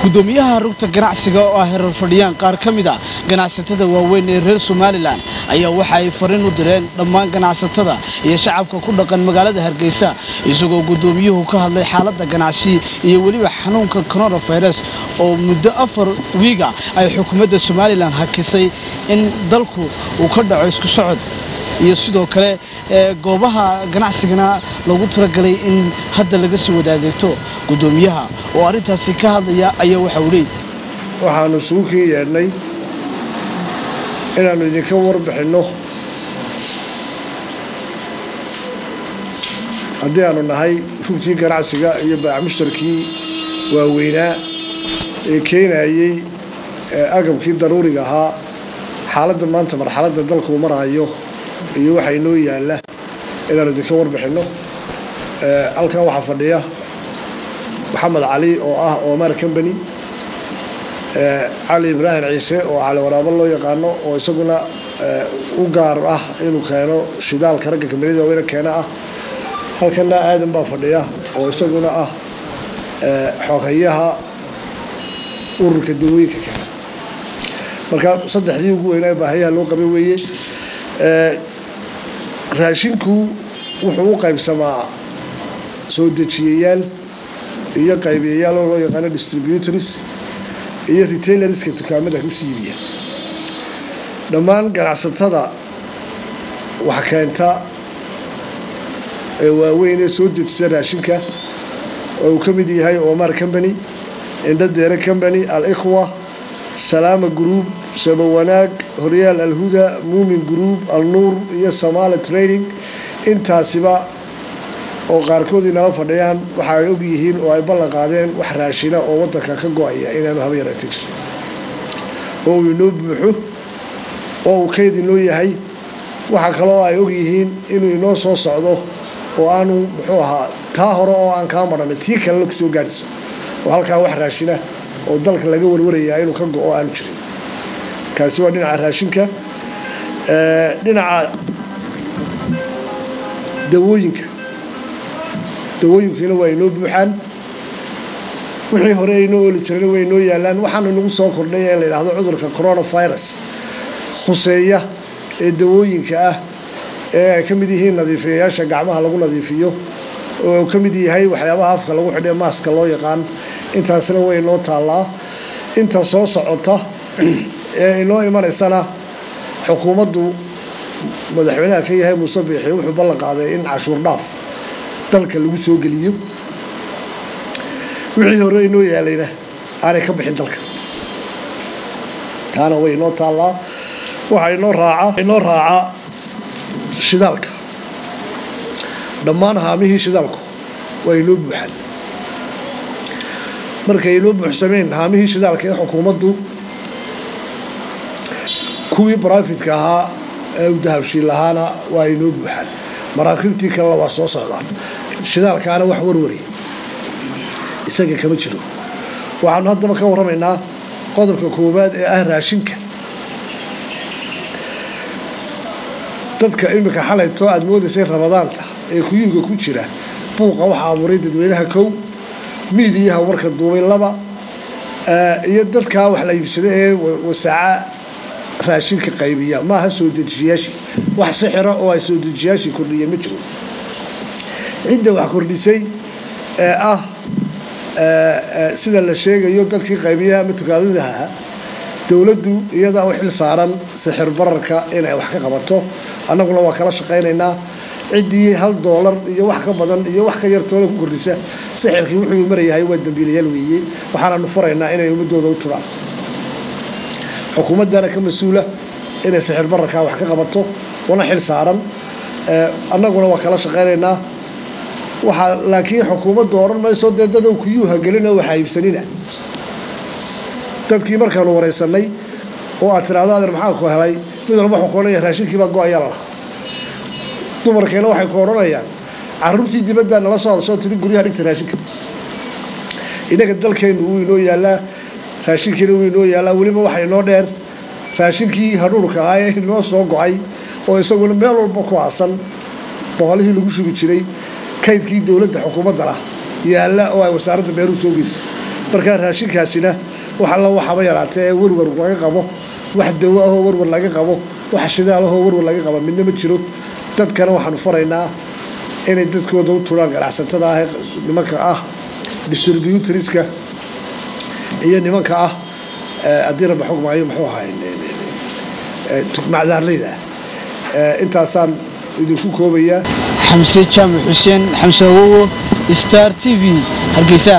gudoomiyaha rugta ganacsiga oo ah herar fadhiyaan qaar ka mid a ganacsatada waaweyn ee reer somalilan ayaa waxa ay fariin u direen dhammaan ganacsatada iyo shacabka ku dhaqan magaalada hargeysa isagoo gudoomiyuhu ka hadlay xaaladda ganacsi iyo weliba xanuunka coronavirus oo muddo afar wiiga ay xukuumadda somalilan hakisay in dalku uu ka dhaco isku socod iyo sidoo kale goobaha ganacsigana lagu talagalay in hadda laga soo wada adeegto gudoomiyaha oo arrintaasi ka hadlaya ayaa waxa uu leey waxaanu isugu kii yeedhnay inaannu idinka warbixinno haddii aanu nahay rugtii ganacsiga iyo baamushtarkii waaweynaa ee keenayey agabkii daruuriga ahaa xaaladda maanta marxaladda dalkuu maraayo iyo waxaa inoo yaalla inaanu idinka warbixinno halkan waxaa fadhiya maxamed cali oo ah omar combany cali ibraahim ciise oo cali waraabo loo yaqaano oo isaguna u gaar ah inuu keeno shidaalka ragga kambaniyada waaweyne keena ah halkana aadan baa fadhiya oo isaguna ah xoghayaha ururka dawooyinka keena marka saddexdii ugu weynaa baahayaha loo qabay weeye raashinku wuxuu u qaybsamaa soo dejiyayaal iyo qaybiyayaal oo loo yaqaano distributors iyo retailerska dukaamada kusii iibiya dhammaan ganacsatada wax keenta ee waaweyn ee soo dejisa raashinka oo uu ka mid yahay omar combany indhadeere combany al-ikhwa salaama group sabawanaag horyaal alhuda muumin group alnuur iyo samaali trading intaasiba oo qaarkood inala fadhiyaan waxa ay og yihiin oo ay ballan qaadeen wax raashina oo waddanka ka go-aya inaanu haba yaraata jirin oo uu inoo buuxo oo uu kayd inoo yahay waxaa kaloo ay og yihiin inuu inoo soo socdo oo aanu muxuu ahaa taa hore oo aan kaa marhanay tii kalena kusoo gaadhayso oo halkaa wax raashina oo dalka laga warwarayaa inuu ka go-o aanu jirin kaasi waa dhinaca raashinka dhinaca dawooyinka dawooyinkiina waa inoo buuxaan wixii hore aynoo ooli jirana waa inoo yaalaan waxaanu inagu soo kordhay in la yidhaahdo cudurka coronavirus khuseeya ee dawooyinka ah ee ay ka mid yihiin nadiifiyayaasha gacmaha lagu nadiifiyo oo ka mid yahay waxyaabaha afka lagu xidhay maaska loo yaqaan intaasna way inoo taallaa inta soo socota ee inoo imanaysana xukuumaddu madaxweynaha ka yahay muuse biixi wuxuu ballan qaaday in cashuur dhaaf dalka lagu soo geliyo wixii hore inoo yaalayna aanay ka bixin dalka taana way inoo taallaa waxaa inoo raaca inoo raaca shidaalka dhammaan haamihii shidaalku waa inoo buuxaan markay inoo buuxsameen haamihii shidaalka ee xukuumaddu kuwii brofidka ahaa ee u dahabshiin lahaana waa inoo buuxaan maraakiibtii kalena waa soo socdaan shidaalkaana wax warwari isaga kama jiro waxaanu haddaba ka warramaynaa qodobka koowaad ee ah raashinka dadka iminka xalayto aada moodaysay ramadaanta ee kuyuuga ku jira buuqa waxaa abuuray dadweynaha kow miidiyaha warka duubay laba iyo dadkaa wax la iibsada ee wasaaca raashinka qaybiya maaha soo dejiyaashii wax sixira oo ay soo dejiyaashii kordhiyeen ma jiro cidda wax kordhisay ee ah sida la sheegayo dadkii qaybiyaha ama tukaamadaha dowladdu iyadaa u xil saaran sixir bararka inay wax ka qabato annaguna waa kala shaqaynaynaa ciddii hal doolar iyo wax ka badan iyo wax ka yartoona ku kordhisa sixirkii wuxuu marayahay waa dambiilayaal weeye waxaananu faraynaa inay ummadooda u turaan xukuumaddana ka mas-uula inay sixir bararkaa wax ka qabato wana xil saaran annaguna waa kala shaqaynaynaa waxaa laakiin xukuumaddu odhan mayso dee dadow kuyuuha gelina waxa iibsanina dadkii markaanu waraysanay oo aad tiraahdo adeer maxaa ku helay mid walba waxuu ku odhanaya raashinkiibaa go-ayaa la lahaa dumarkeena waxay ku odhanayaan carruurtii dibaddaa nala soo hadashoo tiri guryaha dhigta raashinka innaga dalkeennu wuu inoo yaallaa raashinkiina wuu inoo yaallaa weliba waxa inoo dheer raashinkii hadhuurka ahaa ee inoo soo go-ay oo isaguna meel walba ku aasan boqolihii lagu shugi jiray kaydkii dowladda xukuumaddana yaalla oo ay wasaaradda beeruhu soo geysay markaa raashinkaasina wax alla waxaba yaraatee ee warwar laga qabo wax dawo ahoo warwar laga qabo wax shidaal ahoo warwar laga qabo midna ma jiro dadkana waxaanu faraynaa inay dadkooda u turaan ganacsatada ah ee nimanka ah distributoriska iyo nimanka ah haddii rabbi xugmaayo muxuu ahay macdaarleyda intaasaan idinku koobayaa xamse jaamac xuseen xamse awowo star t v hargeysa